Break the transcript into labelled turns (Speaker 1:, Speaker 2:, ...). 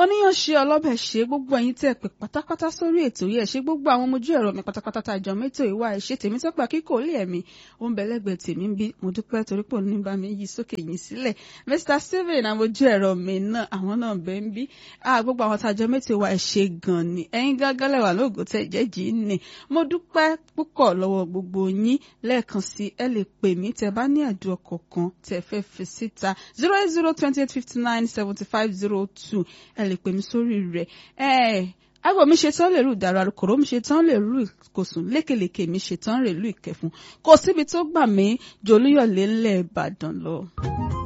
Speaker 1: oníyàn ṣe ọlọ́bẹ̀ ṣe gbogbo ẹ̀yin tẹ́ pè pátápátá sórí ètò yìí ẹ̀ ṣe gbogbo àwọn ọmọ ojú ẹ̀rọ mi pátápátá tá àjọ mẹ́tò ìwà ẹ̀ ṣe tèmi tọ́pẹ́ kíkò lé ẹ̀mí ó ń bẹ̀lẹ́gbẹ̀ẹ́ tèmi ń bí mo dúpẹ́ torí pò ní bá mi yí sókè yín sílẹ̀ Mr Steven àwọn ojú ẹ̀rọ mi náà àwọn náà bẹ́ ń bí gbogbo àwọn tàjọ mẹ́tò ìwà ẹ̀ ṣe gan ni ẹ̀yin gángan lẹ́wà lóògùn tẹ̀ jẹ́jì ni mo dúpẹ́ púpọ̀ lọ́wọ́ gbogbo yín lẹ́ẹ̀kan sí ẹ lè pè mí tẹ́ bá ní ẹ̀dùn ọkọ̀ kan tẹ́ fẹ́ fi síta zero eight zero twenty eight fifty nine seventy five zero two ẹ lè pè mí sórí rẹ̀ ẹ àgọ́ mi ṣetán lè rú ìdàrú àrùkòrò mi ṣetán lè rú ìkòsùn lékelèké mi ṣetán lè rú ìkẹfun kò síbi tó gbà mí jòlúyọ̀lé ńlẹ̀ Ìbàdàn lọ.